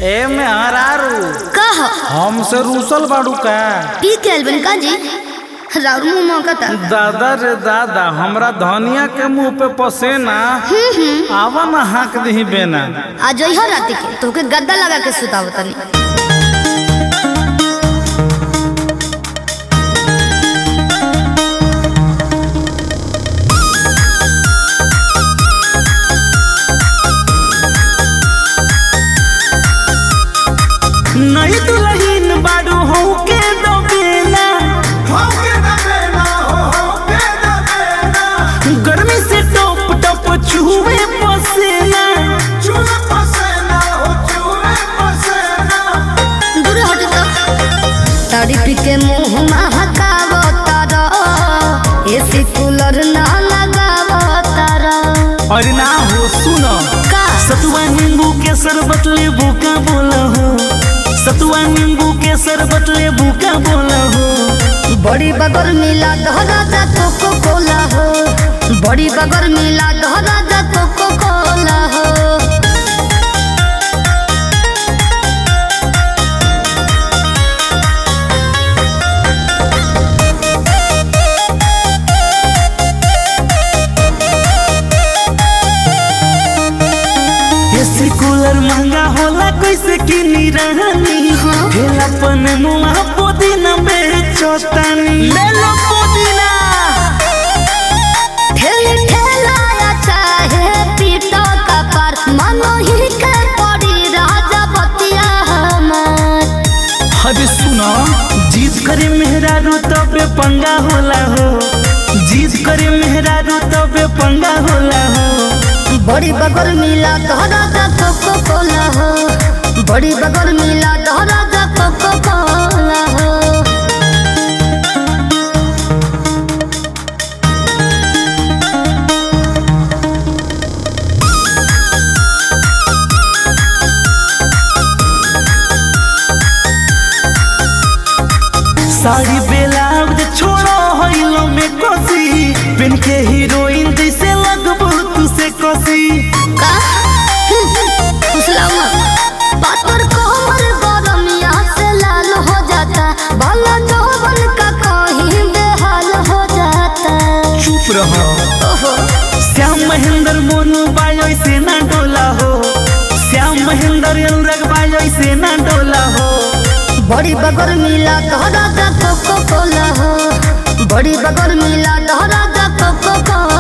ए में हरारू कह हमसे रूसल बाड़ू का पी के आइल बनी का जी राउर मुंह मौकता दादा रे दादा हमरा धनिया के मुंह पे पसेना आवा ना हाक दही बेना आ जइहो राती के तोके गद्दा लगा के सुताव तनी नहीं दुल्हन बाड़ू हो के दो बेना गर्मी से टप टप चूहे पसेना दूर हट तो तारी पी के मुंह महकाव तारा एसी कूलर ना लगाव तारा और ना हो सुनो का सतुआ नींबू के शरबत ले बुका बोला हो सतुआ नींबू के शरबत ले बुका बोला हो बड़ी बगर मिला धरा जा कोको कोला हो बड़ी बगर मिला धरा जा कोको कोला हो एसी कूलर महंगा होला कैसे किनी रहनी ठेला पन मुआ पुदीना बेचतानी ले लो पुदीना ठेली ठेलाया चाहे पीटो का पर मनो ही के पड़ी राजा बतिया हमार अरे सुनो जीत करे मेहरारू तबे पंगा होला हो जीत करे मेहरारू तबे पंगा होला हो बड़ी बगर मिला धरा जा कोको कोला हो बड़ी बगर मिला धरा जा कोको कोला हो साड़ी ब्लाउज छोड़ो हइलो में कोसी पेन के हीरोइन जैसे लगबो तू से कोसी का फुसलावा पातर कोमर गरमिया से लाल हो जाता भला जौवन का कहीं बेहाल हो जाता चुप रहो ओहो श्याम महेंद्र मोनू बायो से ना डोला हो श्याम महेंद्र अनुराग बायो से ना डोला हो बड़ी बगर मिला तोहरा जा कोको कोला हो बड़ी बगर मिला तोहरा जा कोको कोला